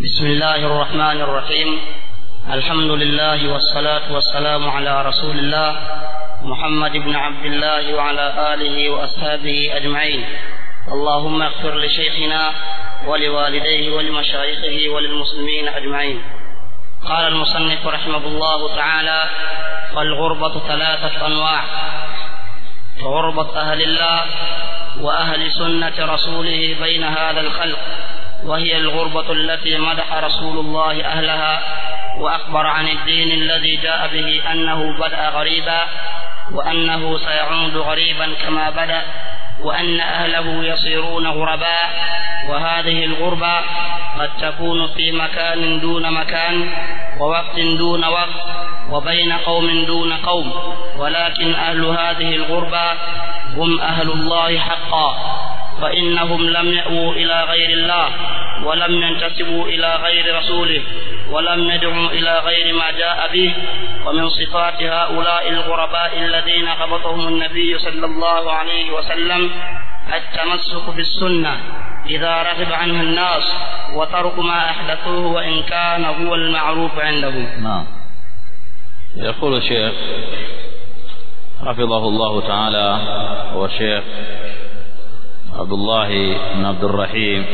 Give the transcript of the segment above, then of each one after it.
بسم الله الرحمن الرحيم الحمد لله والصلاة والسلام على رسول الله محمد بن عبد الله وعلى آله وأصحابه أجمعين اللهم اغفر لشيخنا ولوالديه ولمشايخه وللمسلمين أجمعين قال المصنف رحمه الله تعالى والغربة ثلاثة أنواع غربة أهل الله وأهل سنة رسوله بين هذا الخلق وهي الغربة التي مدح رسول الله أهلها وأخبر عن الدين الذي جاء به أنه بدأ غريبا وأنه سيعود غريبا كما بدأ وأن أهله يصيرون غرباء وهذه الغربة قد تكون في مكان دون مكان ووقت دون وقت وبين قوم دون قوم ولكن أهل هذه الغربة هم أهل الله حقا فإنهم لم يأووا إلى غير الله ولم ينتسبوا إلى غير رسوله ولم يدعوا إلى غير ما جاء به ومن صفات هؤلاء الغرباء الذين قبضهم النبي صلى الله عليه وسلم التمسك بالسنة إذا رغب عنها الناس وترك ما أحدثوه وإن كان هو المعروف عندهم نعم يقول الشيخ حفظه الله تعالى هو الشيخ عبد الله بن عبد الرحيم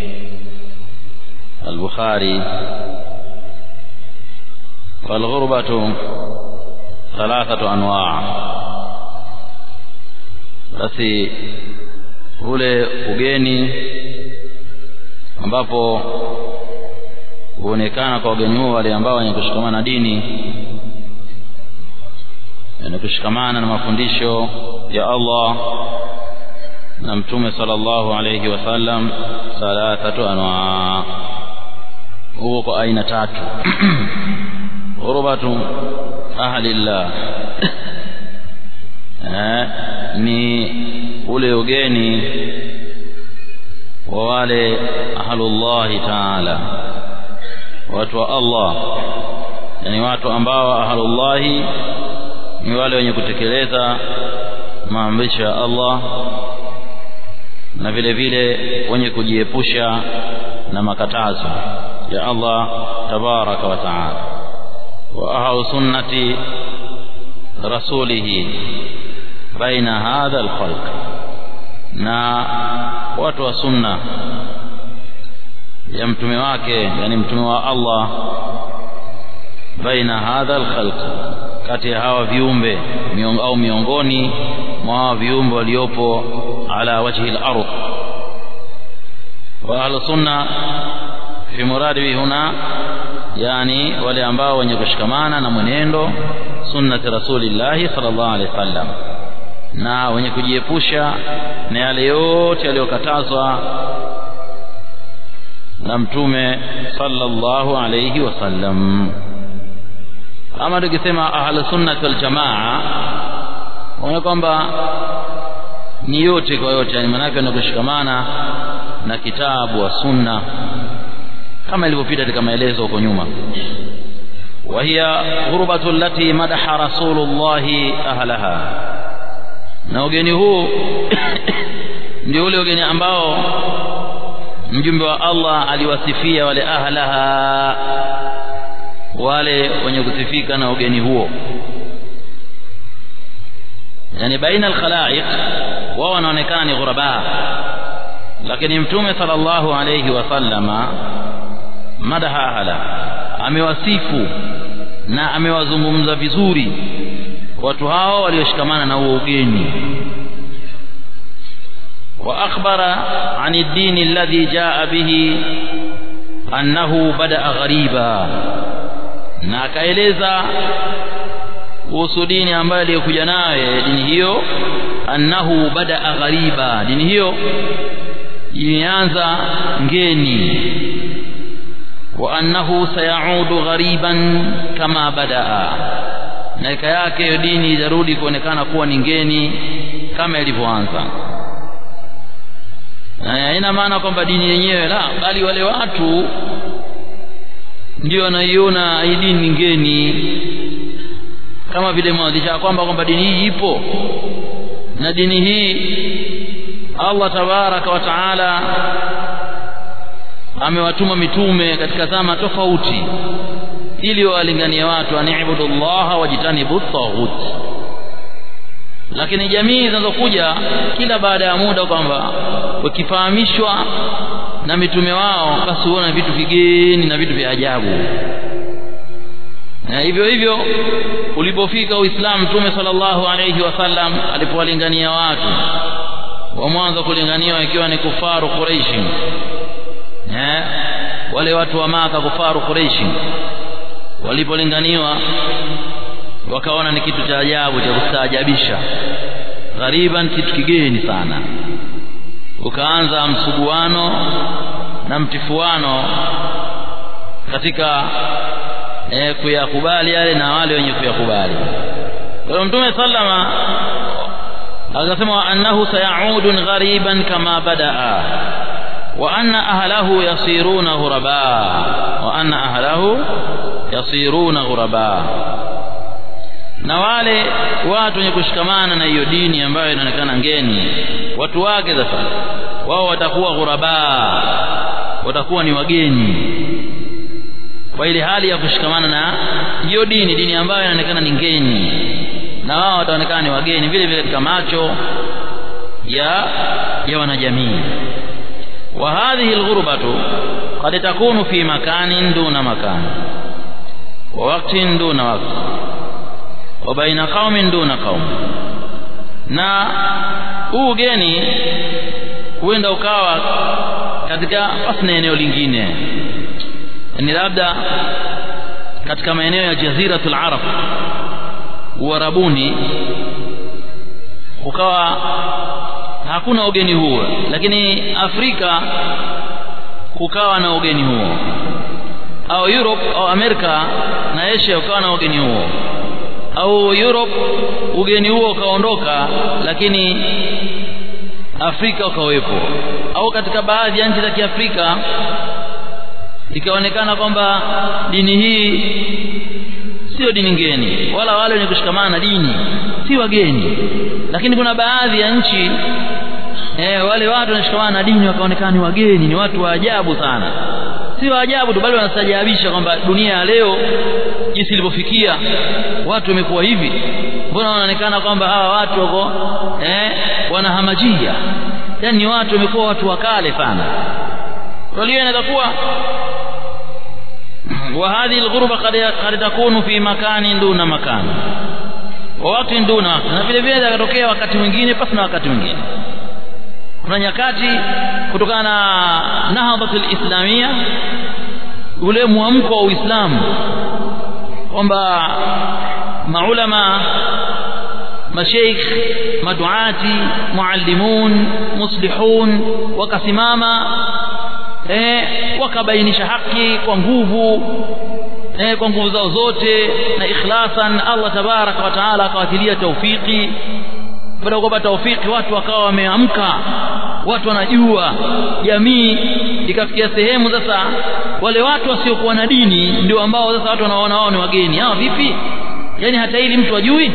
البخاري والغربة ثلاثة أنواع basi ule ugeni ambapo huonekana kwa wageni huo wale ambao wenye kushikamana na dini wenye kushikamana na mafundisho ya Allah na mtume sallallahu alayhi wasallam thalathatu anwa huo kwa aina tatu ghurubatu ahlillah eh, ni ule ugeni wa wale ahlullahi taala watu wa Allah yani watu ambao ahlullahi ni wale wenye kutekeleza maamrisho ya Allah na vile vile wenye kujiepusha na makatazo ya Allah tabaraka wa taala wa ahlu sunnati rasulihi baina hadha alkhalq na watu wa sunna ya mtume wake yani mtume wa Allah baina hadha alkhalq kati ya hawa viumbe miong, au miongoni mwa hawa viumbe waliopo ala wajhi al-ardh wa ahlu sunna fi muradi huna yani wale ambao wenye kushikamana na mwenendo sunnati rasulillahi sallallahu alaihi wasallam na wenye kujiepusha na yale yote yaliyokatazwa na mtume sallallahu alayhi wasallam ama tukisema ahlu sunnah wal jamaa unaona kwamba ni yote kwa yote yani maana yake kushikamana na kitabu wa sunna kama ilivyopita katika maelezo huko nyuma وهي غربة التي مدح رسول الله أهلها na ugeni huu ndio ule ugeni ambao mjumbe wa Allah aliwasifia wale ahlaha wale wenye kusifika na ugeni huo yani baina alkhalaiq wao wanaonekana ni ghuraba lakini mtume sallallahu alayhi wasallama madaha ahla amewasifu na amewazungumza vizuri watu hao walioshikamana na huo ugeni واخبر عن الدين الذي جاء به انه بدا غريبا na akaeleza kuhusu dini ambayo aliyokuja naye dini hiyo annahu bada ghariba dini hiyo ilianza ngeni wa annahu sayaudu ghariban kama badaa na ika yake hiyo dini itarudi kuonekana kuwa ni ngeni kama ilivyoanza na haina maana kwamba dini yenyewe la bali wale watu ndio wanaiona hii dini ni ngeni kama vile mwanzisha kwamba kwamba dini hii ipo na dini hii Allah tabaraka wa taala amewatuma mitume katika zama tofauti ili walinganie watu anibudu llaha wajitanibu taghut lakini jamii zinazokuja kila baada ya muda kwamba wakifahamishwa na mitume wao basi huona vitu vigeni na vitu vya ajabu na hivyo hivyo ulipofika uislamu mtume sallallahu alayhi wasallam alipowalingania watu wa mwanzo kulinganiwa ikiwa ni kufaru quraishi eh wale watu wa maka kufaru quraishi walipolinganiwa wakaona ni kitu cha ajabu cha kustaajabisha ghariban kitu kigeni sana ukaanza msuguano na mtifuano katika e, kuyakubali yale na wale wenye kuyakubali kwa hiyo mtume sallama akasema annahu sayaudun ghariban kama badaa wa anna ahlahu yasiruna ghuraba wa anna ahlahu yasiruna ghuraba na wale watu wenye kushikamana na hiyo dini ambayo inaonekana ngeni watu wake sasa wao watakuwa ghuraba watakuwa ni wageni kwa ile hali ya kushikamana na hiyo dini dini ambayo inaonekana ni ngeni na wao wataonekana ni wageni vile vile katika macho ya ya wanajamii wa hadhihi alghurbatu qad takunu fi makanin duna makan wa waqtin duna waqt wa baina qaumin duna qaum na huu ugeni huenda ukawa katika basi na eneo lingine ni labda katika maeneo ya jaziratul arab uarabuni ukawa hakuna ugeni huo lakini afrika kukawa na ugeni huo au europe au amerika na asia ukawa na ugeni huo au europe ugeni huo ukaondoka lakini afrika ukawepo au katika baadhi ya nchi za kiafrika ikaonekana kwamba dini hii sio dini ngeni wala wale wenye kushikamana na dini si wageni lakini kuna baadhi ya nchi eh, wale watu wanashikamana na dini wakaonekana ni wageni ni watu wa ajabu sana si wa ajabu tu bali wanastajabisha kwamba dunia ya leo jinsi ilivyofikia watu wamekuwa hivi mbona wanaonekana kwamba hawa watu wako eh, wanahamajia yani ni watu wamekuwa watu wa kale sana kwa hiyo inaweza kuwa وهذه الغربة قد قد تكون في مكان دون مكان ووقت دون وقت na vile vile ikatokea wakati mwingine pasi na wakati mwingine kuna nyakati kutokana na nahdhatul islamia ule mwamko wa Uislamu kwamba maulama masheikh maduati muallimun muslihun wakasimama eh, wakabainisha haki kwa nguvu eh, kwa nguvu zao zote na ikhlasan Allah tabaraka wa taala akawatilia taufiki baada ya kupata taufiki watu wakawa wameamka watu wanajua jamii ikafikia sehemu sasa wale watu wasiokuwa na dini ndio ambao sasa watu wanaona wao ni wageni hawa vipi yani hata ili mtu ajui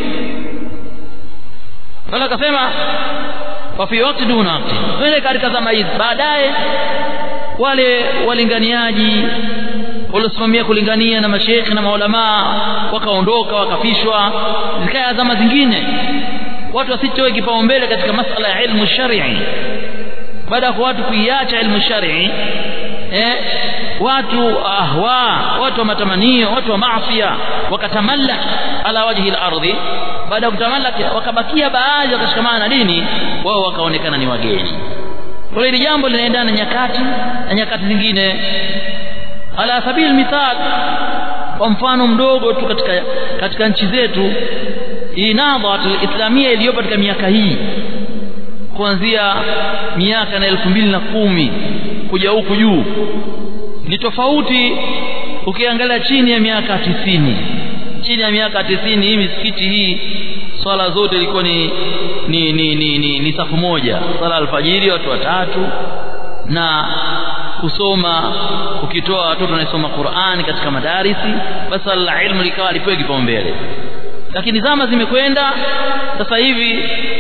wala akasema wa fi waqti duna waqti wale katika zama hizi baadaye wale walinganiaji waliosimamia kulingania na mashekhi na maulamaa wakaondoka wakafishwa zikaya zama zingine watu wasitoe kipaumbele katika masala ya ilmu shar'i baada ya watu kuiacha ilmu shar'i eh watu ahwa watu wa matamanio watu wa maasiya wakatamallak ala wajhi al-ardhi baada ya kutamallak wakabakia baadhi wakashikamana na dini wao wakaonekana ni wageni kwa hili jambo linaendana na nyakati na nyakati zingine ala sabili mithal kwa mfano mdogo tu katika katika nchi zetu hii nadhatul islamia iliyopo katika miaka hii kuanzia miaka na elfu mbili na kumi kuja huku juu ni tofauti ukiangalia chini ya miaka tisini chini ya miaka tisini hii misikiti hii swala zote ilikuwa ni ni ni ni, ni, ni safu moja swala alfajiri watu watatu na kusoma ukitoa watoto wanasoma Qur'ani katika madarisi basi la ilmu likawa lipewe kipaumbele lakini zama zimekwenda sasa hivi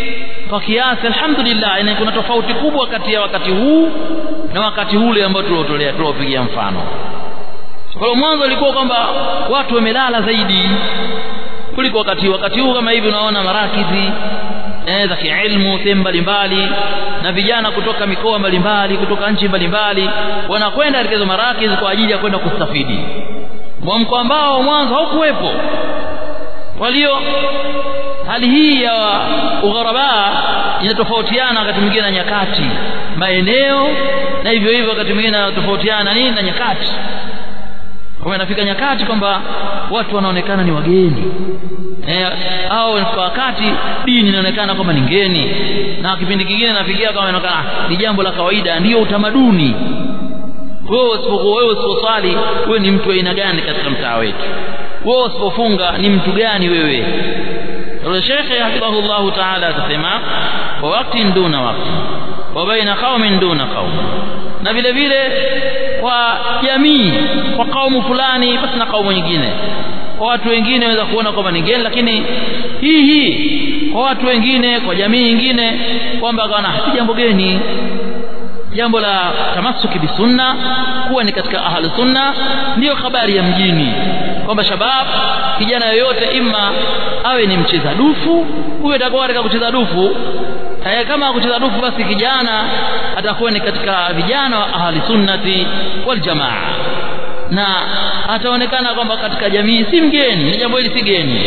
kwa kiasi alhamdulillah yani kuna tofauti kubwa kati ya wakati huu na wakati ule ambao tuliotolea tuliopigia mfano kwa hiyo mwanzo ilikuwa kwamba watu wamelala zaidi kuliko wakati wakati huu kama hivi unaona marakizi eh, za kiilmu sehemu mbalimbali na vijana kutoka mikoa mbalimbali kutoka nchi mbalimbali wanakwenda katika hizo marakizi kwa ajili ya kwenda kustafidi mwamko ambao mwanzo haukuwepo walio hali hii ya ugharaba inatofautiana wakati mwingine na nyakati maeneo na hivyo hivyo wakati mwingine inatofautiana na nini na nyakati kwa inafika nyakati kwamba watu wanaonekana ni wageni eh, au kwa wakati dini inaonekana kwamba ni ngeni na kipindi kingine nafikia kama inaonekana ni jambo la kawaida ndiyo utamaduni wewe usipokuwa wewe usiposwali wewe ni mtu aina gani katika mtaa wetu wewe usipofunga ni mtu gani wewe Yule shekhe hafidhahullahu taala akasema wa waktin duna wakti wa baina qaumin duna qaum na vile vile kwa jamii kwa kaumu fulani basi na kaumu nyingine kwa watu wengine waweza kuona kwamba ni ngeni lakini hii hii kwa watu wengine kwa jamii nyingine kwamba kana si jambo geni jambo la tamasuki bisunna kuwa ni katika ahlu sunna ndiyo habari ya mjini kwamba shabab kijana yoyote ima awe ni mcheza dufu huyo atakuwa katika kucheza dufu eh, kama kucheza dufu basi kijana atakuwa ni katika vijana wa ahli sunnati wal jamaa na ataonekana kwamba katika jamii si mgeni jambo hili si geni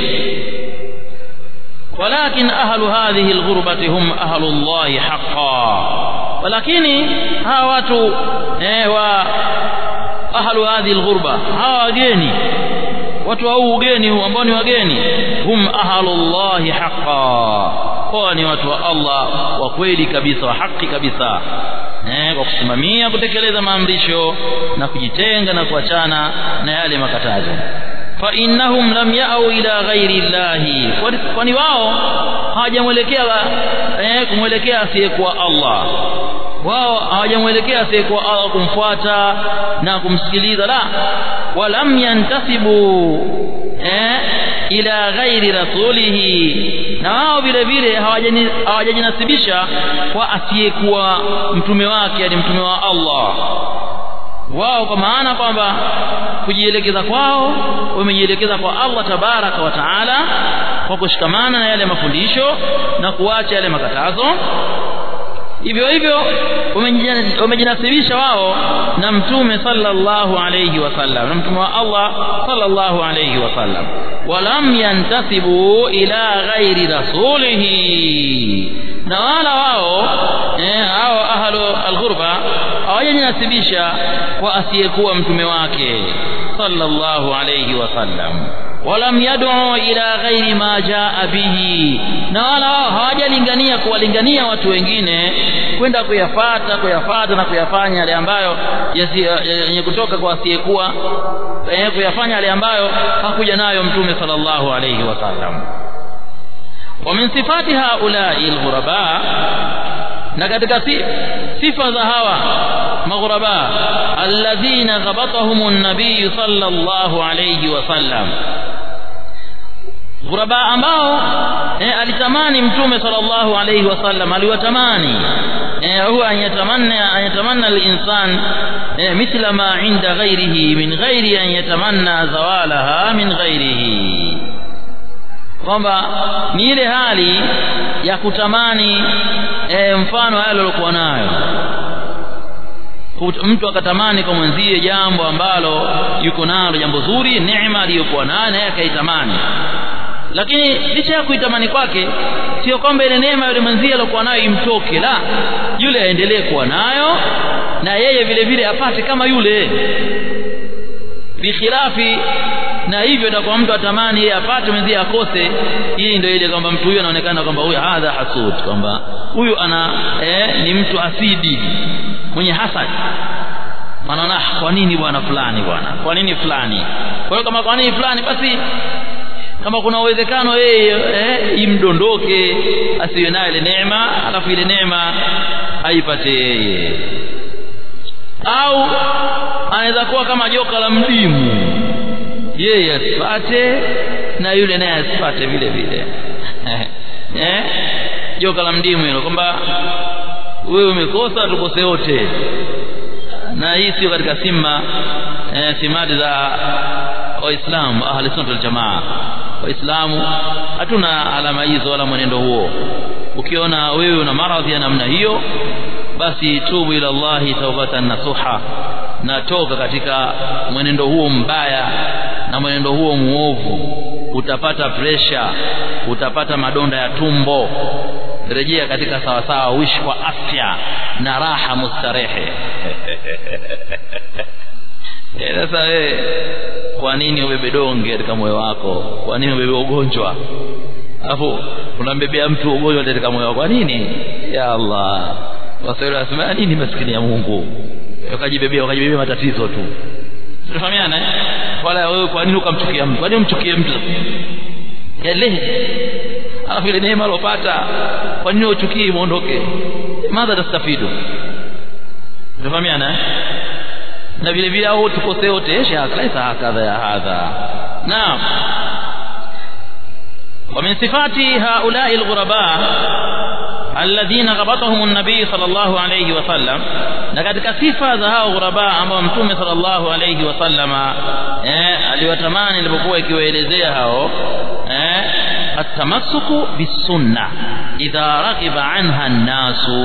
ولكن أهل هذه الغربة هم أهل الله حقا ولكن ها watu eh wa ahlu hadhihi alghurba hawa wageni watu hao ugeni huu ambao ni wageni hum ahlullahi haqqan kwa ni watu wa Allah wa kweli kabisa wa haki kabisa eh kwa kusimamia kutekeleza maamrisho na kujitenga na kuachana na yale makatazo fa innahum lam ya'u ila ghairi llahi kwani wao hawajamwelekea eh kumwelekea asiyekuwa Allah wao hawajamwelekea asiyekuwa Allah kumfuata na kumsikiliza la walam yantasibu eh ila ghairi rasulihi na wao vile vile hawajajinasibisha kwa asiyekuwa mtume wake yani mtume wa Allah wao kwa maana kwamba kujielekeza kwao wamejielekeza kwa Allah tabaraka wa taala kwa kushikamana na yale mafundisho na kuacha yale makatazo hivyo hivyo wamejinasibisha wao na mtume sallallahu alayhi wasallam na mtume wa Allah sallallahu alayhi wasallam walam yantasibu ila ghairi rasulihi na wala wao eh hao ahlu alghurba hawajinasibisha kwa asiyekuwa mtume wake sallallahu alayhi wasallam walam yad'u ila ghairi ma jaa bihi na wala wao hawajalingania kuwalingania watu wengine kwenda kuyafata kuyafata na kuyafanya yale ambayo yenye kutoka kwa asiyekuwa eh kuyafanya yale ambayo hakuja nayo mtume sallallahu alayhi wasallam ومن صفات هؤلاء الغرباء na katika sifa za hawa maghuraba alladhina ghabatahum an-nabiy sallallahu alayhi wasallam ghuraba ambao eh, alitamani mtume sallallahu alayhi wasallam aliwatamani eh, huwa anyatamanna anyatamanna al-insan eh, mithla ma inda ghairihi min ghairi an yatamanna zawalaha min ghairihi kwamba ni ile hali ya kutamani e, mfano yale aliyokuwa nayo mtu akatamani kwa mwenzie jambo ambalo yuko nalo jambo zuri neema aliyokuwa nayo naye akaitamani lakini licha ya kuitamani kwake sio kwamba ile neema yule mwenzie aliyokuwa nayo imtoke la yule aendelee kuwa nayo na yeye vile vile apate kama yule bikhilafi na hivyo itakuwa mtu atamani yeye apate mwenzie akose hii ndio ile kwamba mtu huyu anaonekana kwamba huyu hadha hasud kwamba huyu ana eh, ni mtu asidi mwenye hasad anaona kwa nini bwana fulani bwana kwa nini fulani kwa hiyo kama kwa nini fulani basi kama kuna uwezekano yeye eh, imdondoke asiwe nayo ile neema alafu ile neema aipate yeye au anaweza kuwa kama joka la mdimu yeye asipate na yule naye asipate vile vile eh joka la mdimu hilo kwamba wewe umekosa tukose wote na hii sio katika simma e, simadi za waislamu ahli sunna wal jamaa waislamu hatuna alama hizo wala mwenendo huo ukiona wewe una maradhi ya namna hiyo basi tubu ila Allahi taubatan nasuha na toka katika mwenendo huo mbaya na mwenendo huo muovu utapata presha utapata madonda ya tumbo rejea katika sawasawa uishi kwa afya na raha mustarehe sasa wewe kwa nini ubebe donge katika moyo wako kwa nini ubebe ugonjwa alafu unambebea mtu ugonjwa katika moyo wako kwa nini ya Allah waswahili wanasema nini maskini ya Mungu ukajibebea ukajibebea matatizo tu tunafahamiana eh wala wewe kwa nini ukamchukia mtu kwa nini umchukie mtu yale alafu ile neema alopata kwa nini uchukie muondoke madha tastafidu tunafahamiana eh na vile vile au tukose wote shaka hakadha ya hadha naam ومن صفات هؤلاء الغرباء الذين غبطهم النبي صلى الله عليه وسلم na katika sifa za hao ghuraba ambao mtume sallallahu alayhi wasallama eh aliwatamani ilipokuwa ikiwaelezea hao eh atamassuku bisunna idha raghiba anha an-nasu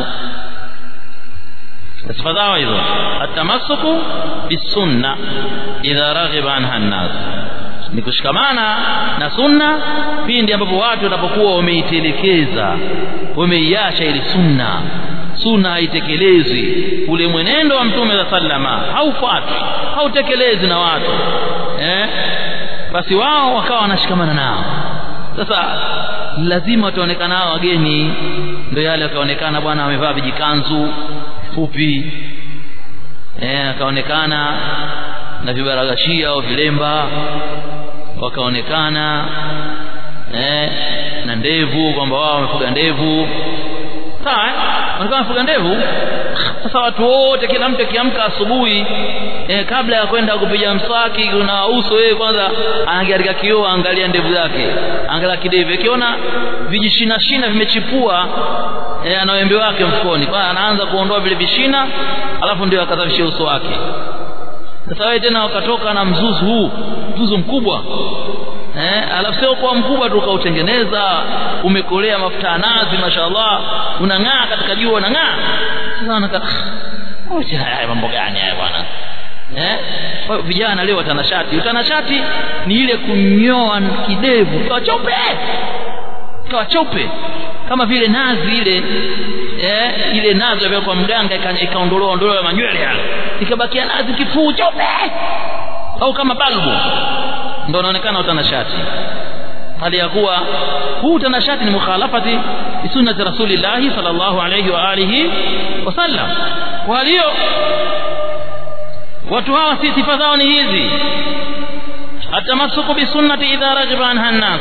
sifa zao hizo atamassuku bisunna idha raghiba anha an-nas ni kushikamana na sunna pindi ambapo watu wanapokuwa wameitelekeza wameiacha ile sunna sunna haitekelezwi ule mwenendo wa mtume za sallama haufuatwi hautekelezwi na watu eh basi wao wakawa wanashikamana nao sasa lazima wataonekana hao wageni ndio yale wakaonekana bwana amevaa vijikanzu fupi eh akaonekana na vibaragashia au vilemba wakaonekana eh na ndevu kwamba wao wamefuga ndevu sawa wanakuwa wamefuga ndevu sasa watu wote kila mtu akiamka asubuhi eh, kabla ya kwenda kupiga mswaki kuna uso yeye kwanza anaangalia katika kioo angalia ndevu zake angalia kidevu akiona vijishina shina vimechipua eh, ana wembe wake mfukoni kwa anaanza kuondoa vile vishina alafu ndio akasafishia uso wake sasa wewe tena wakatoka na mzuzu huu mzuzu mkubwa eh alafu sio kwa mkubwa tu ukautengeneza umekolea mafuta ya nazi mashallah unang'aa katika jua unang'aa sasa anaka oje haya mambo gani haya bwana eh kwa vijana leo watanashati utanashati ni ile kunyoa kidevu kwa chope kwa chope kama vile nazi ile eh ile nazi ambayo kwa mganga ikaondolewa ondolewa manywele yale ikabakia nazi kifuu chope au kama balbu ndio unaonekana utanashati hali ya kuwa huu utanashati ni mukhalafati bi sunnati rasulillah sallallahu alayhi wa alihi wasallam kwa hiyo watu hawa si sifa zao ni hizi atamasuku bi sunnati idha rajiba anha an-nas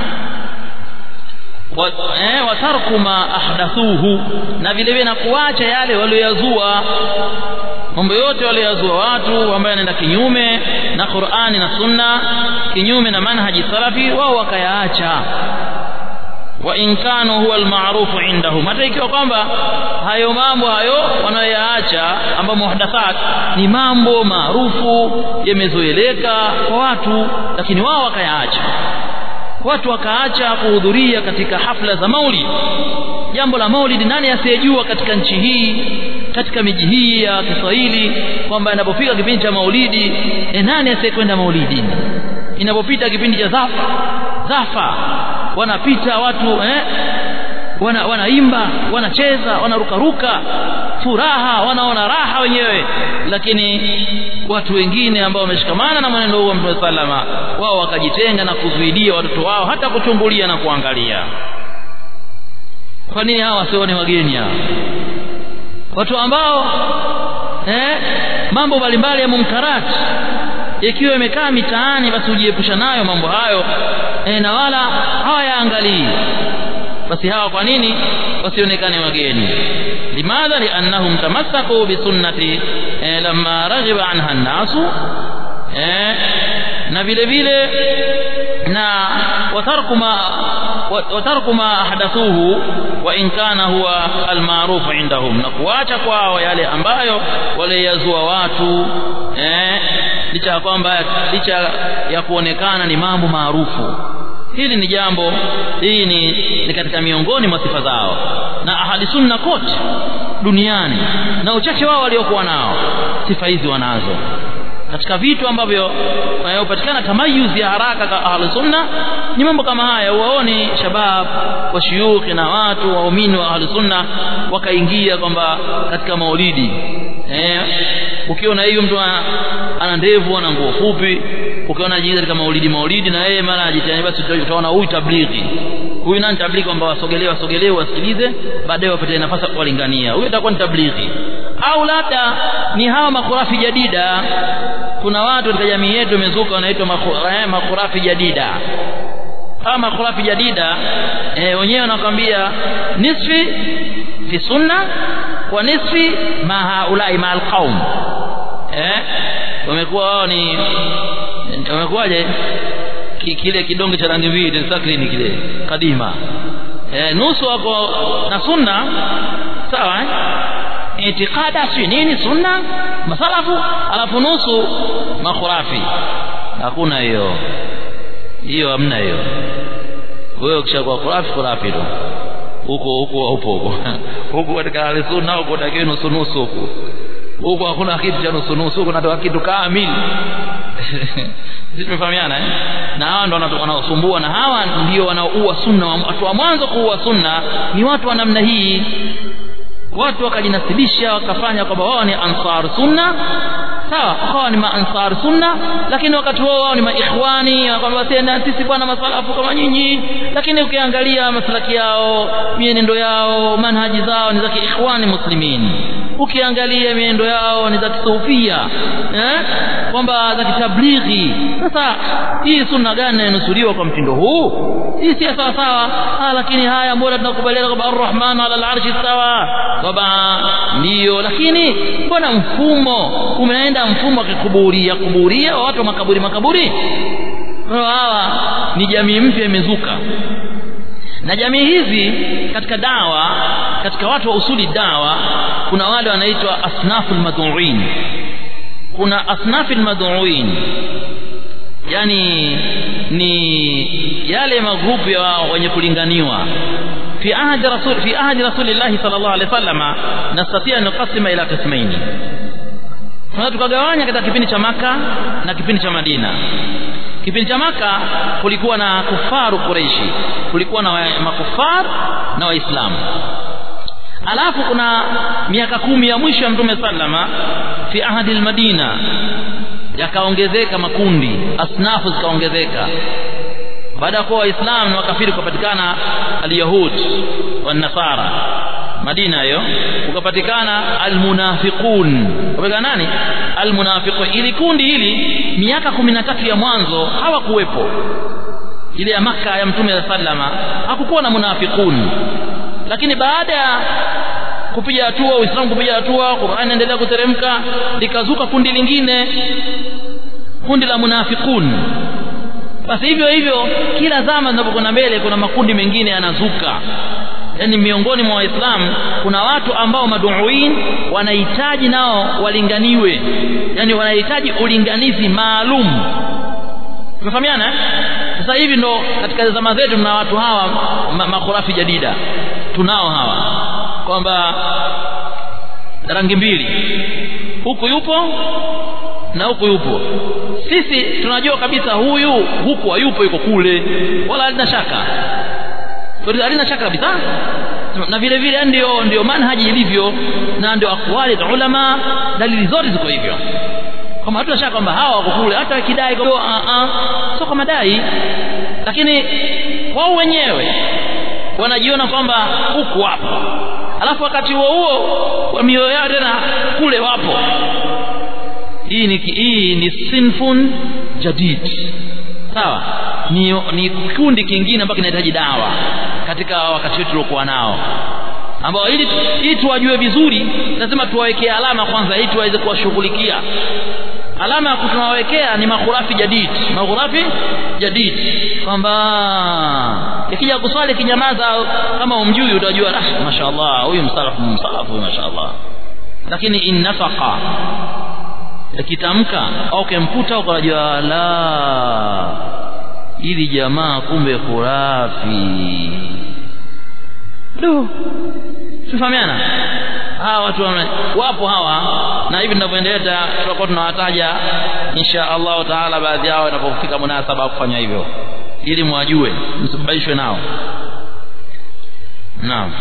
watarku ma ahdathuhu na vile vile na kuacha yale walioyazua mambo yote walioyazua watu ambayo yanaenda kinyume na Qur'ani na Sunna kinyume na manhaji salafi wao wakayaacha wa in kanu huwa almaarufu indahum hata ikiwa kwamba hayo mambo hayo wanayoyaacha ambayo muhdathat ni mambo maarufu yamezoeleka kwa watu lakini wao wakayaacha watu wakaacha kuhudhuria katika hafla za maulid jambo la maulid nani asiyejua katika nchi hii katika miji hii ya Kiswahili kwamba inapofika kipindi cha maulidi e nani asiyekwenda maulidini inapopita kipindi cha zafa zafa wanapita watu eh wana wanaimba wanacheza wanarukaruka furaha wanaona raha wenyewe lakini watu wengine ambao wameshikamana na mwenendo huo wa Mtume salama wao wakajitenga na kuzuidia watoto wao hata kuchungulia na kuangalia kwa nini hawa wasione wageni hawa watu ambao eh mambo mbalimbali ya munkarat ikiwa imekaa mitaani basi ujiepusha nayo mambo hayo eh, na wala hawayaangalii basi hawa kwa nini wasionekane wageni limadha liannahum tamassaku bisunnati eh, lamma raghiba anha an-nasu eh, na vile vile na watarku ma watarku ma ahdathuhu wa in kana huwa almaruf indahum na kuacha kwao yale ambayo waliyazua watu eh licha ya kwamba licha ya kuonekana ni mambo maarufu hili ni jambo hii ni, ni katika miongoni mwa sifa zao na ahli sunna kote duniani na uchache wao waliokuwa nao sifa hizi wanazo katika vitu ambavyo vinapatikana tamayuzi ya haraka kwa ahli sunna ni mambo kama haya uwaoni shabab wa shuyukhi na watu waumini wa ahli sunna wakaingia kwamba katika maulidi eh ukiona hiyo mtu ana ndevu ana nguo fupi ukiona anajiingiza katika maulidi maulidi na yeye mara ajitani basi utaona huyu tablighi huyu nani tablighi kwamba wasogelee wasogelee wasikilize baadaye wapate nafasi kuwalingania huyu atakuwa ni tablighi au labda ni hawa makurafi jadida kuna watu katika jamii yetu imezuka wanaitwa makurafi jadida hawa makurafi jadida e, wenyewe wanakwambia nisfi fi sunna wa nisfi ma haulai ma alqaum eh wamekuwa wao ni wamekuwaje kile kidonge cha rangi mbili sakrini kile kadima eh nusu wako na sunna sawa eh itikada si nini sunna masalafu alafu nusu makhurafi hakuna hiyo hiyo hamna hiyo wewe ukishakuwa khurafi khurafi tu huko huko upo huko huko katika hali sunna huko takiwa nusu nusu huko huko hakuna kitu cha nusu nusu huko natoka kitu kamili sisi tumefahamiana eh na hawa ndo wanaosumbua na hawa ndio wanaoua sunna watu wa mwanzo kuua sunna ni watu wa namna hii watu wakajinasibisha wakafanya kwamba wao ni ansar sunna sawa wakawa ni maansar sunna lakini wakati wao wao ni maikhwani kwamba tena sisi bwana masalafu kama nyinyi lakini ukiangalia maslaki yao mienendo yao manhaji zao ni za kiikhwani muslimin ukiangalia mienendo yao ni za kisufia eh kwamba za kitablighi sasa hii sunna gani inanusuliwa kwa mtindo huu hii si sawa sawa ah lakini haya mbona tunakubaliana kwamba arrahman ala alarshi sawa baba ndio lakini mbona mfumo umeenda mfumo wa kukuburia kuburia wa watu wa makaburi makaburi hawa ni jamii mpya imezuka na jamii hizi katika dawa katika watu wa usuli dawa kuna wale wanaitwa asnaful madhuin kuna asnafil madhuin yani ni yale magrupu ya wenye kulinganiwa في عهد رسول في عهد رسول الله صلى الله عليه وسلم نستطيع ان نقسم الى قسمين tunaweza tukagawanya katika kipindi cha maka na kipindi cha Madina kipindi cha maka kulikuwa na kufaru Quraishi kulikuwa na makufar na waislamu alafu kuna miaka kumi ya mwisho ya mtume sallama fi ahadi almadina yakaongezeka makundi asnafu zikaongezeka baada ya kuwa waislamu na wakafiri kupatikana alyahud wa nasara Madina hiyo ukapatikana almunafiqun kupatikana nani almunafiqun ili kundi hili miaka kumi na tatu ya mwanzo hawakuwepo ile ya maka ya mtume sallama hakukuwa na munafiqun lakini baada ya kupiga hatua uislamu kupiga hatua Qur'an inaendelea kuteremka likazuka kundi lingine kundi la munafiqun basi hivyo hivyo kila zama zinapokwenda mbele kuna makundi mengine yanazuka yani miongoni mwa waislamu kuna watu ambao maduuin wanahitaji nao walinganiwe yani wanahitaji ulinganizi maalum tumefahamiana sasa hivi ndo katika zama zetu tuna watu hawa makhurafi jadida tunao hawa kwamba rangi mbili huku yupo na huku yupo sisi tunajua kabisa huyu huku hayupo yuko kule wala halina shaka halina shaka kabisa na vile vile ndio ndio manhaji ilivyo na ndio akwali za ulama dalili zote ziko hivyo kama hatuna shaka kwamba hawa wako kule hata wakidai kwa a a sio kwa madai lakini wao wenyewe wanajiona kwamba huku wapo alafu wakati huo huo wa mioyo yao tena kule wapo hii ni hii ni sinfun jadid sawa ni ni kikundi kingine ambacho kinahitaji dawa katika wakati wetu tuliokuwa nao ambao ili ili tuwajue vizuri lazima tuwawekee alama kwanza ili tuweze kuwashughulikia alama ya kutunawekea ni makhurafi jadid makhurafi jadid kwamba ikija kuswali kinyamaza kama umjui utajua ah mashaallah huyu msalafu msalafu huyu mashaallah lakini in nafaqa akitamka au kemputa ukajua la ili jamaa kumbe khurafi do tufahamiana hawa watu wapo hawa na hivi tunavyoendelea tutakuwa tunawataja insha Allah taala baadhi yao inapofika munasaba kufanya hivyo ili mwajue msibaishwe nao naam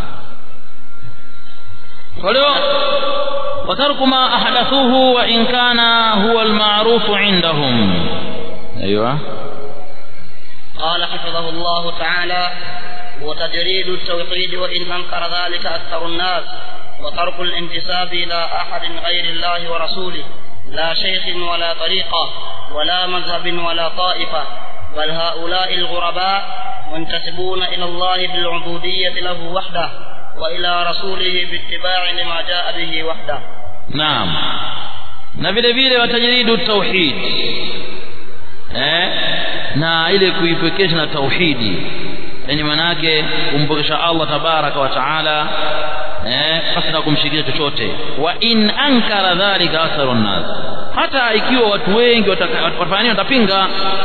kwa leo وترك ما أحدثوه وإن كان هو المعروف عندهم أيوة قال حفظه الله تعالى وتجريد التوحيد وإن أنكر ذلك أكثر الناس وترك الانتساب إلى أحد غير الله ورسوله لا شيخ ولا طريقة ولا مذهب ولا طائفة بل هؤلاء الغرباء منتسبون إلى الله بالعبودية له وحده وإلى رسوله باتباع لما جاء به وحده naam na vile vile watajiridu tauhid eh na ile kuipekesha na tauhidi yani manake kumpokesha Allah tabaraka wa taala eh pasi na kumshirikisha chochote wa in ankara dhalika aktharu nas hata ikiwa watu wengi watafanya watapinga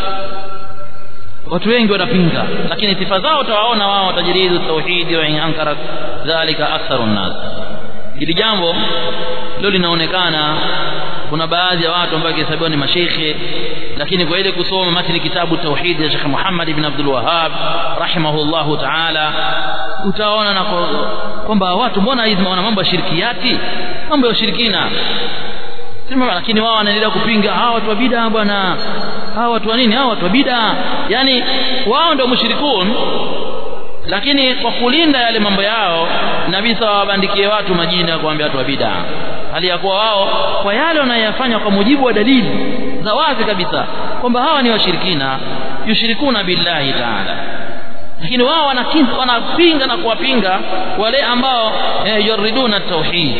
watu wengi watapinga lakini sifa zao utawaona wao watajiridu tauhidi wa in ankara dhalika aktharu nas hili jambo leo linaonekana kuna baadhi ya watu ambao kihesabiwa ni masheikhe lakini kwa ile kusoma matni kitabu tauhid ya Sheikh Muhammad ibn Abdul Wahhab rahimahullahu ta'ala utaona na kwamba watu mbona hizi wana mambo ya shirkiati mambo ya ushirikina sema lakini wao wanaendelea kupinga hawa watu wa bid'a bwana hawa watu wa nini hawa watu wa bid'a yani wao ndio mushrikun lakini kwa kulinda yale mambo yao nabii sawa wabandikie watu majina ya kuambia watu wa bid'a hali ya kuwa wao kwa yale wanayofanya kwa mujibu wa dalili za wazi kabisa kwamba hawa ni washirikina yushirikuna billahi ta'ala lakini wao wanapinga na kuwapinga wale ambao eh, yuriduna tauhid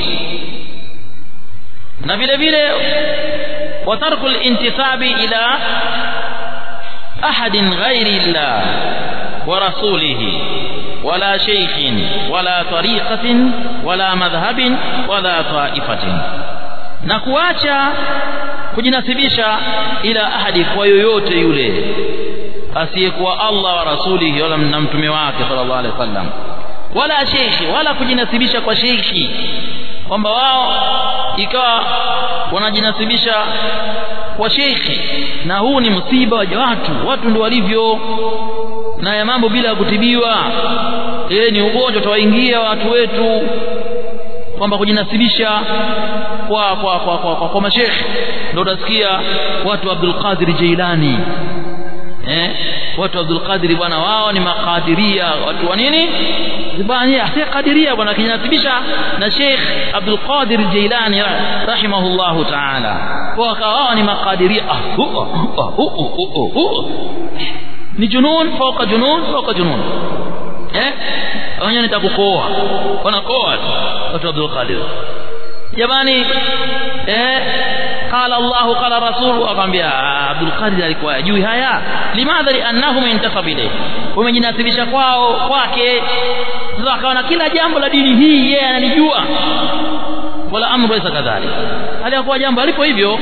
na vile vile watarku al-intisabi ila ahadin ghairi llah ورسوله ولا شيخ ولا طريقة ولا مذهب ولا طائفة na kuacha kujinasibisha ila ahadi kwa yoyote yule asiyekuwa Allah wa rasulihi wala na mtume wake sallallahu alaihi wasallam wala sheikhi wala kujinasibisha kwa sheikhi kwamba wao ikawa wanajinasibisha kwa sheikhi na huu ni msiba wa watu watu ndio walivyo na ya mambo bila ya kutibiwa eh ni ugonjwa utawaingia watu wetu kwamba kujinasibisha kwa kwa kwa kwa, kwa, kwa mashekhe ndio utasikia watu Abdul Qadir Jailani eh watu Abdul Qadir bwana wao ni makadiria watu wa nini bwana si kadiria bwana kijinasibisha na Sheikh Abdul Qadir Jailani rahimahullahu ta'ala kwa wao ni makadiria ah, uh, uh, uh, uh, ni junun fauka junun fauka junun eh wenyewe nitakukoa wanakoa watu Abdul Qadir jamani eh qala Allah qala rasul akamwambia Abdul Qadir alikuwa ajui haya limadha liannahum intasab ilayhi wamejinasibisha kwao kwake sasa akaona kila jambo la dini hii yeye analijua wala amru laysa kadhalik aliyakuwa jambo alipo hivyo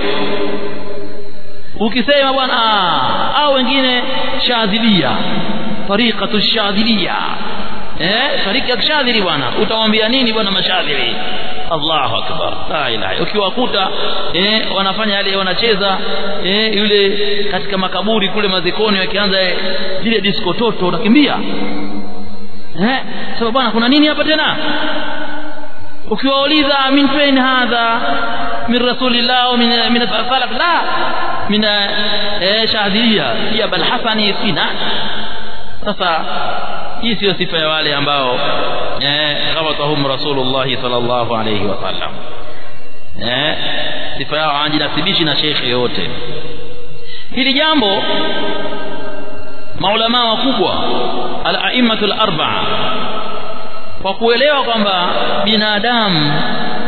ukisema bwana au wengine shadhilia tariqatu shadhilia eh tariqa shadhili bwana utamwambia nini bwana mashadhili Allahu akbar la ilaha ukiwakuta eh wanafanya yale wanacheza eh yule katika makaburi kule mazikoni wakianza zile disco toto unakimbia eh sababu bwana kuna nini hapa tena ukiwauliza min fain hadha min rasulillah au min min salaf la min eh shahdiya ya bal hasani sina sasa hii sio sifa ya wale ambao eh ghabatahum rasulullah sallallahu alayhi wasallam eh sifa yao hawajinasibishi na shekhe yote hili jambo maulama wakubwa al-a'immatul arba'a kwa kuelewa kwamba binadamu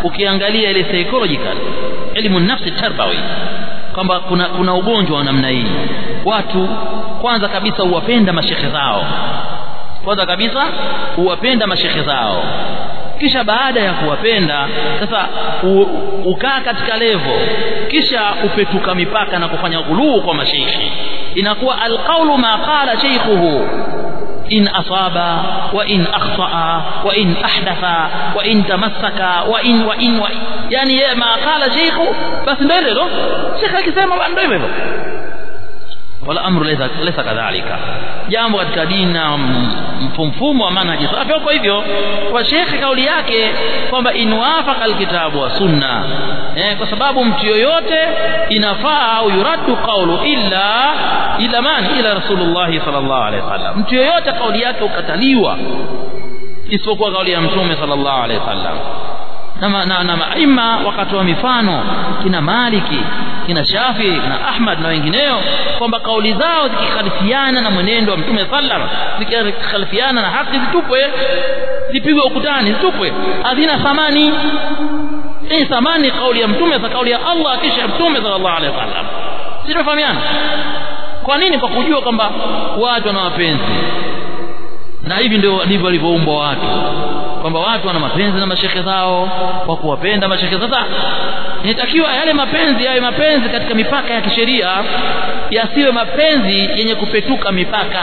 ukiangalia ile psychological elimu nafsi tarbawi kwamba kuna kuna ugonjwa wa namna hii watu kwanza kabisa huwapenda mashekhe zao kwanza kabisa huwapenda mashekhe zao kisha baada ya kuwapenda sasa ukaa katika levo kisha upetuka mipaka na kufanya ghuluu kwa masheikhi inakuwa alqaulu ma qala sheikhuhu in asaba wa in akhtaa wa in ahdatha wa in tamassaka wa in wa in wa yani yeye ma qala sheikhu basi ndio hilo shekhe akisema ndio hivyo wala amru laysa laysa kadhalika jambo katika dini na mfumo wa manhaji safi kwa hivyo kwa shekhe kauli yake kwamba inwafaqa alkitabu wa sunna eh, kwa sababu mtu yoyote inafaa au yuraddu qawlu illa ila man ila rasulullah sallallahu alaihi wasallam mtu yoyote kauli yake ukataliwa isipokuwa kauli ya mtume sallallahu alaihi wasallam na na, na maima wakatoa mifano kina Maliki kina Shafi na Ahmad na wengineo kwamba kauli zao zikikhalifiana na mwenendo wa Mtume sallam zikikhalifiana na haki zitupwe zipigwe ukutani zitupwe hazina thamani hii thamani kauli ya Mtume za kauli ya Allah kisha Mtume sallallahu alaihi wasallam sitofahamiana kwa nini kwa kujua kwamba watu wana mapenzi na hivi ndio ndivyo walivyoumbwa watu kwamba watu wana mapenzi na mashekhe zao kwa kuwapenda mashekhe sasa inatakiwa yale mapenzi yawe mapenzi katika mipaka ya kisheria yasiwe mapenzi yenye kupetuka mipaka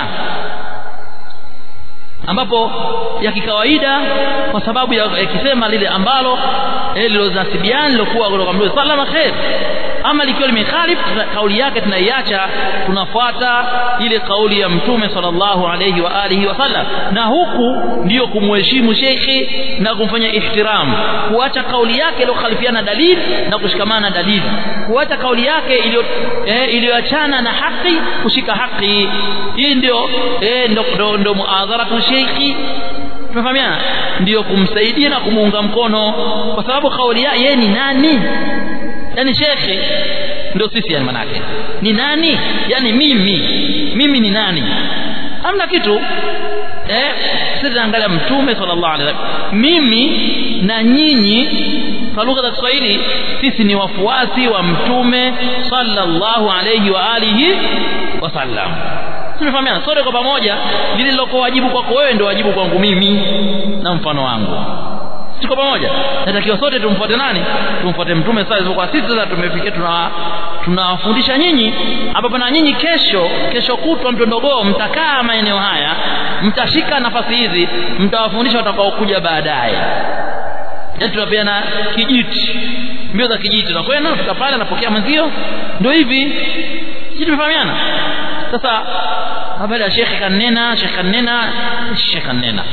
ambapo ya kikawaida kwa sababu ya yakisema lile ambalo lilozasibiana lilokuwa kutoka Mtume sallama khair ama likiwa limekhalif kauli yake tunaiacha tunafuata ile kauli ya mtume sallallahu alayhi wa alihi wasallam na huku ndiyo kumheshimu shekhi na kumfanya ihtiram kuacha kauli yake iliyokhalifiana dalili na kushikamana na dalili kuacha kauli yake iliyo eh, iliyoachana na haki kushika haki hii ndio eh, ndo, ndo, ndo muadharatu shekhi tunafahamiana ndiyo kumsaidia na kumuunga mkono kwa sababu kauli yeye ni nani yani shekhe ndio sisi yani manake ni nani yani mimi mimi ni nani hamna kitu eh sisi angalia mtume sallallahu alaihi wasallam mimi na nyinyi kwa lugha za Kiswahili sisi ni wafuasi wa mtume sallallahu alaihi wa alihi wasallam tunafahamiana sote kwa pamoja lile lilokuwa wajibu kwako wewe ndio wajibu kwangu mimi na mfano wangu tuko pamoja natakiwa sote tumfuate nani tumfuate mtume sasa kwa sisi sasa tumefikia tuna tunawafundisha nyinyi ambapo na nyinyi kesho kesho kutwa mtondogoo mtakaa maeneo haya mtashika nafasi hizi mtawafundisha watakaokuja baadaye yaani tunapeana kijiti mbio za kijiti tunakwenda nafika pale anapokea mwenzio ndio hivi sisi tumefahamiana sasa baada ya shekhe kanena shekhe kanena shekhe kanena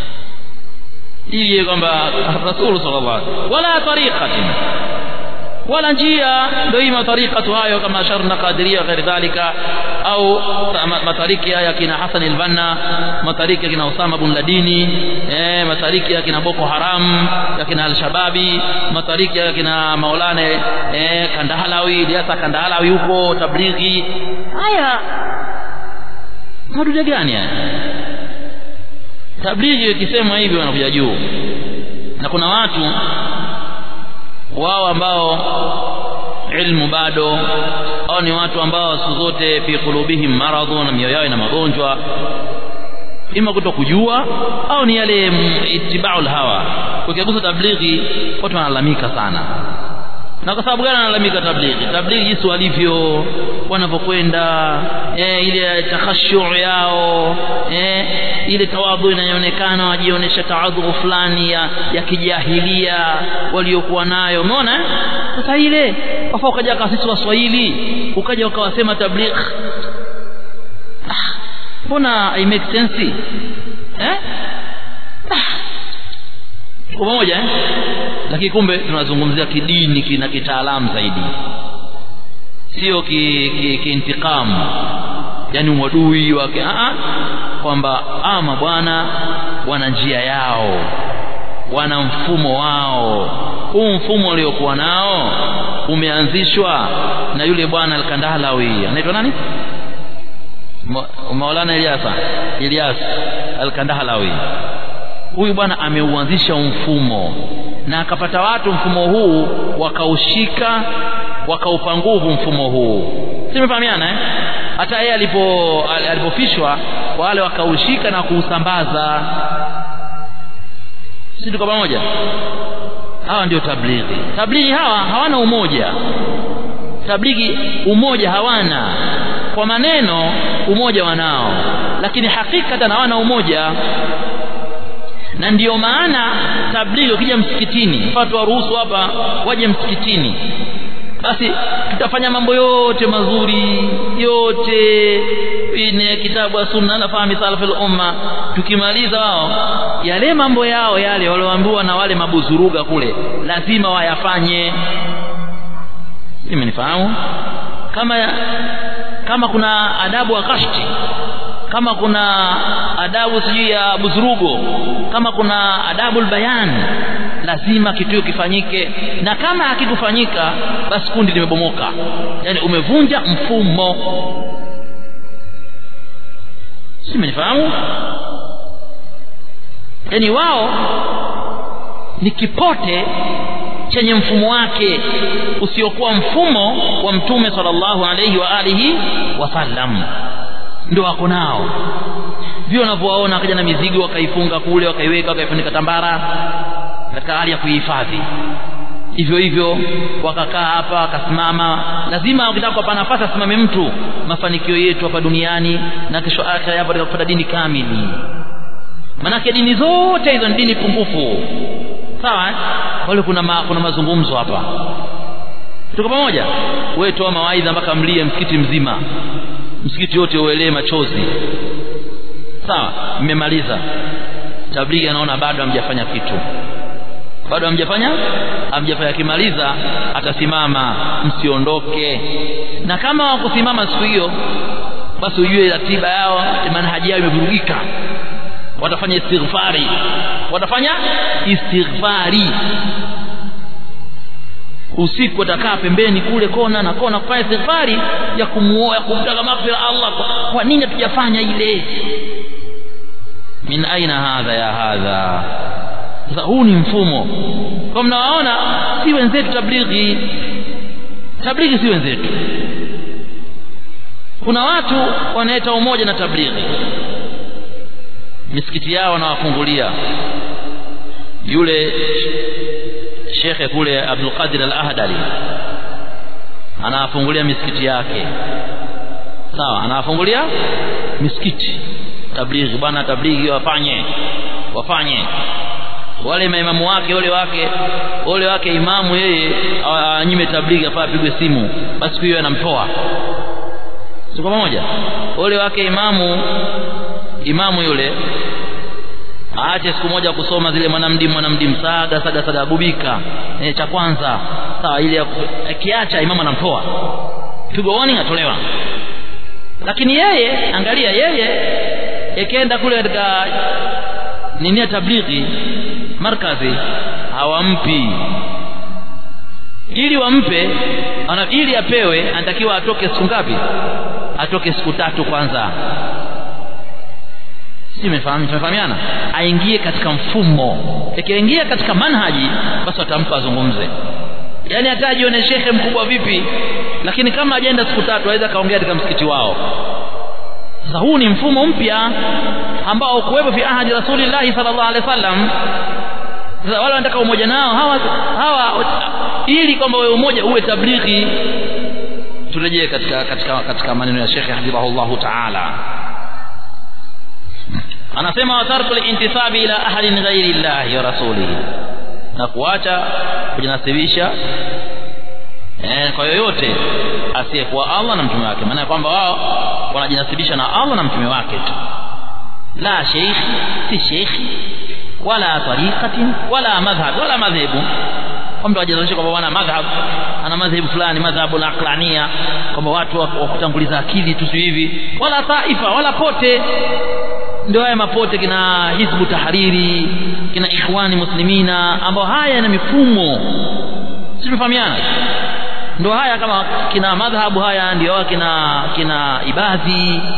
ili kwamba rasul sallallahu alaihi wala tariqatin wala njia ndio hii matariqatu hayo kama asharna qadiria ghairi dhalika au matariki haya kina Hassan al-Banna matariki kina Usama bin Ladini eh matariki ya kina Boko Haram ya kina al-Shababi matariki ya kina Maulana eh Kandahalawi Diasa Kandahalawi huko tablighi haya madude gani haya tablighi ikisema hivi wanakuja juu na kuna watu wao ambao ilmu bado au ni watu ambao siku zote fi qulubihim maradhu na mioyo yao ina magonjwa ima kuto kujua au ni yale itibau hawa ukigusa tablighi watu wanalalamika sana na kwa sababu gani analalamika tablighi tablighi jinsi walivyo wanavyokwenda eh, ile takhashu yao eh, ile tawadhu inayoonekana wajionyesha tawadhu fulani ya, ya kijahilia waliokuwa nayo umeona sasa ile wafa ukaja kwa sisi waswahili ukaja ukawasema tablighi mbona ah, i make sense eh kwa pamoja eh? lakini kumbe tunazungumzia kidini kina kitaalamu zaidi sio kiintiqam ki, ki yani uadui wake a kwamba ama bwana wana njia yao wana mfumo wao huu mfumo uliokuwa nao umeanzishwa na yule bwana al-Kandahalawi anaitwa nani Maulana Ilyasa Ilyas al-Kandahalawi huyu bwana ameuanzisha mfumo na akapata watu mfumo huu wakaushika wakaupa nguvu mfumo huu simefahamiana eh? hata yeye alipo alipofishwa wale wakaushika na kuusambaza si tuko pamoja hawa ndio tablighi tablighi hawa hawana umoja tablighi umoja hawana kwa maneno umoja wanao lakini hakikatan hawana umoja na ndiyo maana tablighi ukija msikitini watu waruhusu hapa waje msikitini basi tutafanya mambo yote mazuri yote ine kitabu ya sunna na fahmi salafil umma tukimaliza wao yale mambo yao yale walioambiwa na wale mabuzuruga kule lazima wayafanye imenifahamu kama kama kuna adabu wa kashti kama kuna adabu sijui ya buzurugo kama kuna adabu bayan lazima kitu kifanyike na kama hakikufanyika basi kundi limebomoka yani umevunja mfumo si mnifahamu yani wao ni kipote chenye mfumo wake usiokuwa mfumo wa mtume sallallahu alayhi wa alihi wasallam ndio wako nao vile unavyowaona akaja na mizigo wakaifunga kule wakaiweka wakaifunika tambara katika hali ya kuihifadhi hivyo hivyo wakakaa hapa wakasimama lazima ukitaka kuwapa nafasi asimame mtu mafanikio yetu hapa duniani na kesho akhera hapo katika kupata dini kamili manake dini zote hizo ni dini pungufu sawa eh? wale kuna ma, kuna mazungumzo hapa tuko pamoja wewe toa mawaidha mpaka mlie msikiti mzima msikiti wote uelee machozi sawa mmemaliza tablighi anaona bado hamjafanya kitu bado hamjafanya hamjafanya kimaliza atasimama msiondoke na kama wakusimama siku hiyo basi ujue ratiba yao manhaji yao imevurugika watafanya istighfari watafanya istighfari usiku watakaa pembeni kule kona na kona kufanya istighfari ya kumuoa kumtaka maghfira Allah kwa, kwa nini hatujafanya ile min aina hadha ya hadha sasa huu ni mfumo kwa mnawaona si wenzetu tablighi tablighi si wenzetu kuna watu wanaeta umoja na tablighi misikiti yao wanawafungulia yule shekhe kule Abdul Qadir Al-Ahdali anawafungulia misikiti yake sawa anawafungulia misikiti tablighi bwana tablighi wafanye wafanye wale maimamu wake wale wake wale wake imamu yeye anyime tablighi afaa apigwe simu basi hiyo anamtoa tuko pamoja wale wake imamu imamu yule aache siku moja kusoma zile mwanamdimu mwanamdimu saga saga saga gubika e, cha kwanza sawa ile akiacha imamu anamtoa pigo warning atolewa lakini yeye angalia yeye ikienda kule katika nini ya tablighi markazi hawampi ili wampe ana, ili apewe anatakiwa atoke siku ngapi atoke siku tatu kwanza si tumefahamiana aingie katika mfumo ikiingia katika manhaji basi watampa azungumze yaani hata ajione shekhe mkubwa vipi lakini kama ajaenda siku tatu aweza kaongea katika msikiti wao sasa huu ni mfumo mpya ambao kuwepo fi ahadi rasulillahi sallallahu alaihi wasallam sasa wale wanataka umoja nao hawa hawa ili kwamba wewe umoja uwe tablighi turejee katika katika katika maneno ya Sheikh hafidhahullahu ta'ala anasema watarku lintisabi ila ahadin ghairi llahi wa rasulihi na kuacha kujinasibisha eh, kwa yoyote asiyekuwa Allah na mtume wake maana kwamba wao wanajinasibisha na Allah na mtume wake tu la sheikh si sheikh wala tariqatin wala madhhab wala madhhabu kwamba wajinasibisha kwamba wana madhhab ana madhhabu fulani madhhabu na aqlania kwamba watu wa kutanguliza akili tu hivi wala taifa wala pote ndio haya mapote kina hizbu tahariri kina ikhwani muslimina ambao haya yana mifumo si tunafahamiana ndio haya kama kina madhhabu haya ndio kina kina ibadhi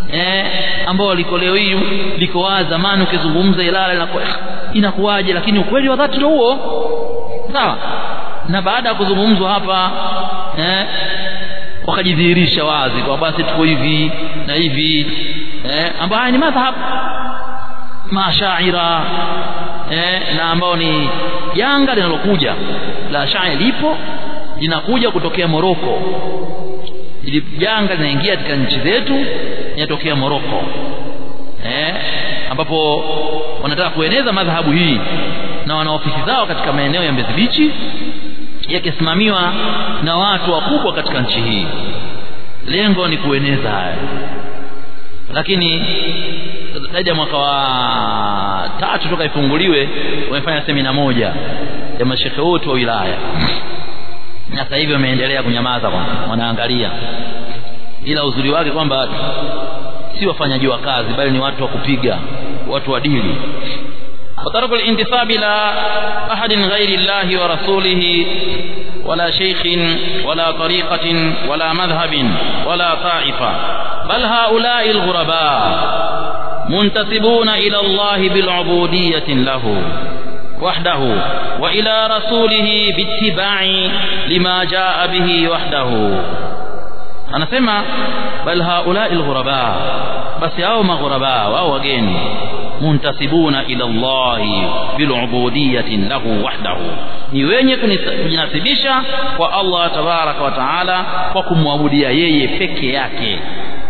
eh ambao liko leo hii liko wazi zamani ukizungumza Ilala inakuwa inakuwaje lakini ukweli wa dhati ndio huo sawa na baada ya kuzungumzwa hapa eh wakajidhihirisha wazi kwa basi tuko hivi na hivi eh ambayo ni madhhab mashaira eh na ambao ni janga linalokuja la shairi lipo linakuja kutokea Moroko ili janga linaingia katika nchi zetu linatokea Moroko eh ambapo wanataka kueneza madhahabu hii na wana ofisi zao katika maeneo ya Mbezi Beach yakisimamiwa na watu wakubwa katika nchi hii lengo ni kueneza haya lakini zaidi ya mwaka wa tatu toka ifunguliwe wamefanya semina moja ya mashehe wote wa wilaya na sasa hivi wameendelea kunyamaza kwa wanaangalia ila uzuri wake kwamba si wafanyaji wa kazi bali ni watu wa kupiga watu wa dili وترك الانتساب إلى أحد غير الله ورسوله ولا شيخ ولا طريقة ولا مذهب ولا طائفة بل هؤلاء الغرباء منتسبون إلى الله بالعبودية له وحده وإلى رسوله باتباع لما جاء به وحده anasema bal haulai alghuraba basi hao maghuraba wao wageni muntasibuna ila Allah bilubudiyatin lahu wahdahu ni wenye kujinasibisha kwa Allah tabaraka wa taala kwa kumwabudia yeye peke yake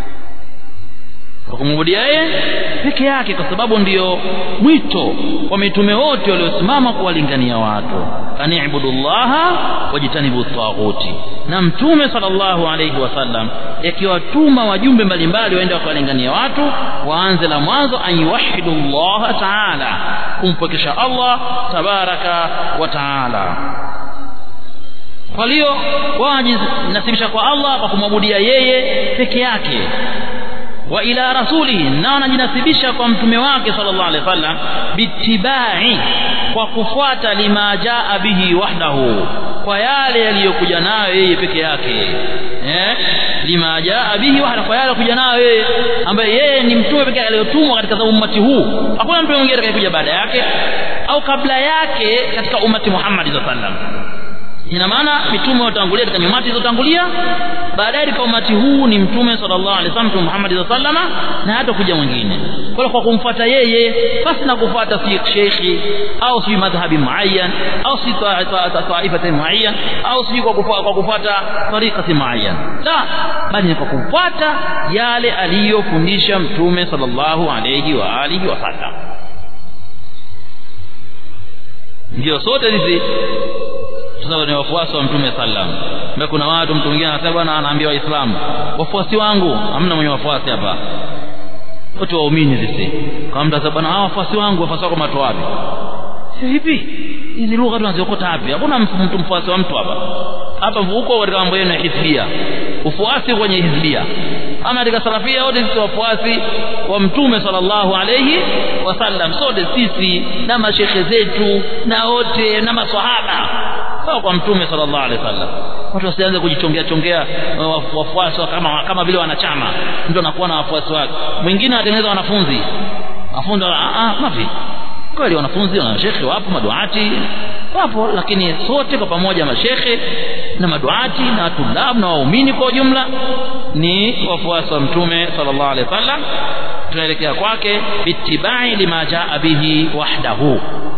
kwa kumwabudia yeye peke yake kwa sababu ndiyo mwito wa mitume wote waliosimama kuwalingania watu anibudullaha wajitanibu taghuti na mtume sallallahu alayhi wasallam yakiwatuma wajumbe mbalimbali waende wakawalingania watu waanze la mwanzo an yuwahidu llaha taala kumpwekesha Allah tabaraka wa taala kwa hiyo wajinasibisha kwa Allah kwa kumwabudia yeye peke yake wa ila rasulihi na wanajinasibisha kwa mtume wake sallallahu alaihi wasallam bitibai kwa kufuata lima jaa bihi wahdahu kwa yale yaliyokuja nayo yeye peke yake eh lima jaa bihi wahdahu kwa yale kuja nayo yeye ambaye yeye ni mtume pekee aliyotumwa katika ummati huu hakuna mtu mwingine atakayekuja baada yake au kabla yake katika ummati Muhammad sallallahu alaihi wasallam ina maana mitume watangulia katika nyumati zilizotangulia baadaye katika umati huu ni mtume sallallahu alaihi wasallam mtume Muhammad sallallahu alaihi wasallam na hata kuja mwingine kwa kwa kumfuata yeye basi na kufuata si shekhi au si madhhabi muayyan au si taifati muayyan au si kwa kufuata kwa kufuata tariqati muayyan la bali ni kwa kufuata yale aliyofundisha mtume sallallahu alaihi wa alihi wasallam ndio sote sisi sasa ni wafuasi wa mtume sallam na kuna watu mtu mwingine anasema bwana anaambia waislamu wafuasi wangu hamna mwenye wafuasi hapa wote waumini sisi kama mtu anasema bwana hawa wafuasi wangu wafuasi wako mato wapi vipi hizi lugha tunaziokota wapi hakuna mtu mfuasi wa mtu hapa hapa huko katika mambo yenu ya hizbia ufuasi kwenye hizbia ama katika salafia wote sisi wafuasi wa mtume sallallahu alayhi wasallam sote sisi na mashekhe zetu na wote na maswahaba sawa kwa mtume sallallahu alaihi wasallam watu wasianze kujichongea chongea wafuasi kama kama vile wanachama mtu anakuwa na wafuasi wake mwingine anatengeneza wanafunzi wanafunzi ah mafi kweli wanafunzi na mashekhe wapo maduati wapo lakini sote kwa pamoja mashekhe na maduati na tulab na waumini kwa ujumla ni wafuasi wa mtume sallallahu alaihi wasallam tunaelekea kwake bitibai lima jaa bihi wahdahu